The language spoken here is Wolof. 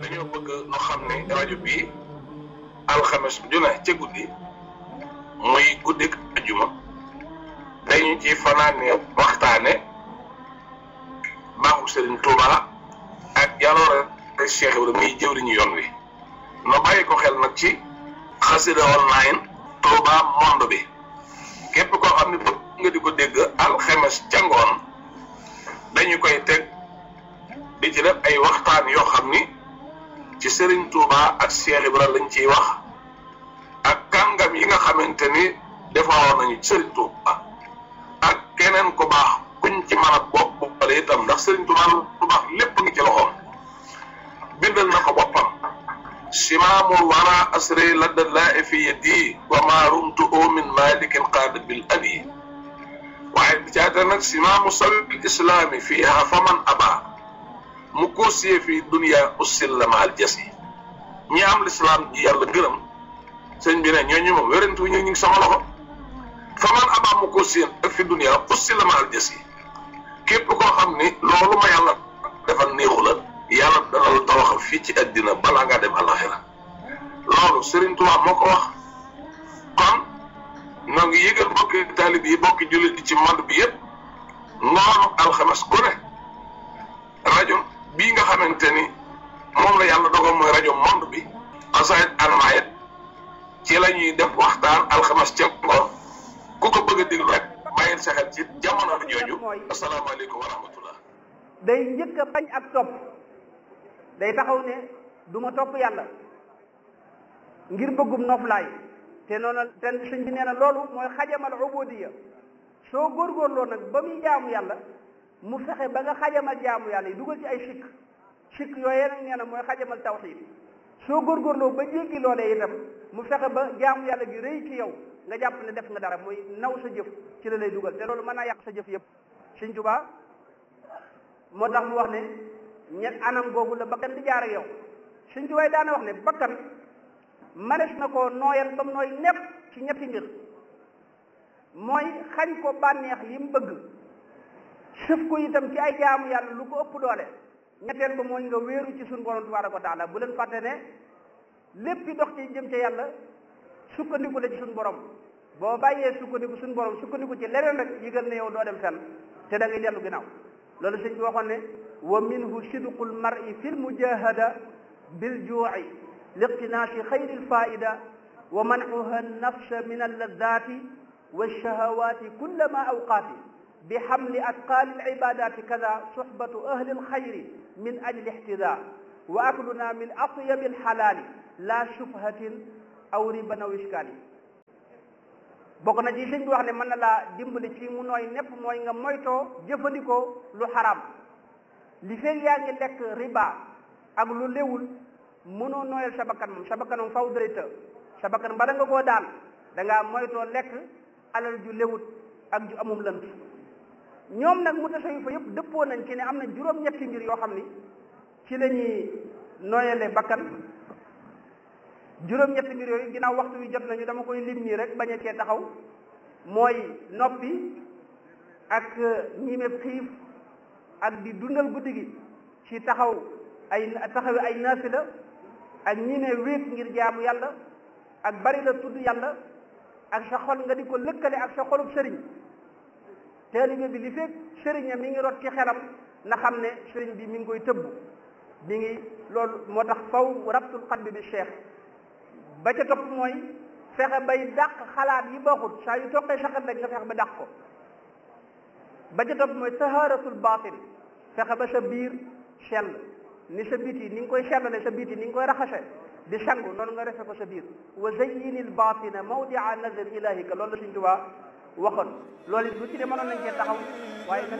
dañoo bëgg nu xam ne rajo bii alxames ju ne ca guddi muy guddik ajuma dañu ci fanaane waxtaane baaxu Serigne Touba ak jaloore Cheikh Ibrahima muy jëwriñu yoon wi no bàyyi ko xel nag ci xasida online Touba monde bi képp koo xam ne bëgg nga di ko dégg alxames ca ngoon dañu koy teg di ci def ay waxtaan yoo xam ni ci Serigne Touba ak Cheikh Ibrahima lañ ciy wax ak kàngam yi nga xamante ni defaroon nañu ci Serigne Touba ak keneen ku baax kuñ ci mën a bopp boppale itam ndax Serigne Touba lu baax lépp ngi ci loxoom bindal na ko boppam simaamul wara asri ladda laa fi yadi wa ma rumtu min malikin qaada bil abi waaye bi caata nag simaamu sabil islaami fiiha faman aba mu koosiyee fi dunia ussil maal jasi ñi am lislaam ji yàlla gërëm sëñ bi ne ñooñu moom wérantu ñu ngi sama loxo faman aba mu koosiyee ak fi dunia ussil maal jasi képp koo xam ni loolu ma yàlla defal néexu la yàlla dana la tawaxal fii ci àddina balaa ngaa dem alaxira loolu Serigne Touba moo ko wax kon ñoo ngi yëgal bokki taalib yi bokki jullit yi ci monde bi yëpp ngoonu alxames ku ne rajo bii nga xamante ni moom la yàlla dogal mooy rajo monde bi xasaayit almaayit ci la ñuy def waxtaan alxames ca ngoon ku ko bëgg a déglu rek bàyyil sa xel ci jamono jooju asalaamaaleykum wa rahmatullah day njëkk a bañ ak topp day taxaw ne du ma topp yàlla ngir bëggum noflaay te noonu te sëñ bi nee na loolu mooy xajamal ubudiya soo góorgóorloo nag ba muy jaamu yàlla mu fexe ba nga xajamal jaamu yàlla yi dugal ci ay sikk sikk yooyee nag nee na mooy xajamal tawxiid soo góorgóorloo ba jéggi loolee itam mu fexe ba jaamu yàlla gi rëy ci yow nga jàpp ne def nga dara muy naw sa jëf ci la lay dugal te loolu mën naa yàq sa jëf yëpp sëñ Tuubaa moo tax mu wax ne ñett anam googu la bakkan di jaar ak yow sëñ Tuubaa daana wax ne bakkan manes na ko nooyal ba mu nooy nepp ci ñetti mbir mooy xañ ko bànneex yi mu bëgg sëf ko itam ci ay jaamu yàlla lu ko ëpp doole ñetteel ba mooy nga wéeru ci suñu borom tabaaraka wa taala bu leen fàtte ne lépp dox ci jëm ca yàlla sukkandiku la ci suñu borom boo bàyyee sukkandiku suñu borom sukkandiku ci leneen rek yëgal ne yow doo dem fenn te da ngay dellu ginnaaw loolu sëñ bi waxoon ne wa minhu sidqul mar'i fi lmujahada bil juu'i liqtinaasi xayri lfaida wa mancuha nafsa min alladati walshahawati kullama awqaati bi xamli atqaali alcibadati kada suxbatu ahli alxayri min ajli ixtida wa akluna min atyabi alxalaali la shubhatin aw riban aw iskaali bokk na ci sëñ bi wax ne mën na laa dimbali ci mu nooy nepp mooy nga moytoo jëfandikoo lu xaram li feeg yaa ngi lekk riba ak lu léwul mënoo nooyal sa bakkan moom sa bakkan moom faw dara të sa bakkan bala nga koo daan da ngaa moytoo lekk alal ju léwut ak ju amum lënt ñoom nag mu tasawi fa yëpp dëppoo nañ ci ne am na juróom-ñetti mbir yoo xam ni ci la ñuy nooyale bakkan juróom-ñetti mbir yooyu ginnaaw waxtu wi jot nañu dama koy lim nii rek bañ a cee taxaw mooy noppi ak ñiimeb xiif ak di dundal guddi gi ci taxaw ay taxawi ay naafila ak ñiime wéet ngir jaamu yàlla ak bari la tudd yàlla ak sa xol nga di ko lëkkale ak sa xolub sëriñ taalibe bi li fekk sëriñam mi ngi rot ci xelam na xam ne sëriñ bi mi ngi koy tëbb mi ngi loolu moo tax faw rabtul qalbi bi cheikh ba ca topp mooy fexe bay dàq xalaat yi baaxut saa yu toqee saxat rek nga fexe ba dàq ko ba ca topp mooy taharatul batin fexe ba sa biir sell ni sa biti ni nga koy sellale sa biti ni nga koy raxase di sangu noonu nga refe ko sa biir wa zayyinil batina mawdia nazar ilahika loolu la Sëñ Tuubaa waxoon loolu it lu ci de mënoon nañ cee taxaw waaye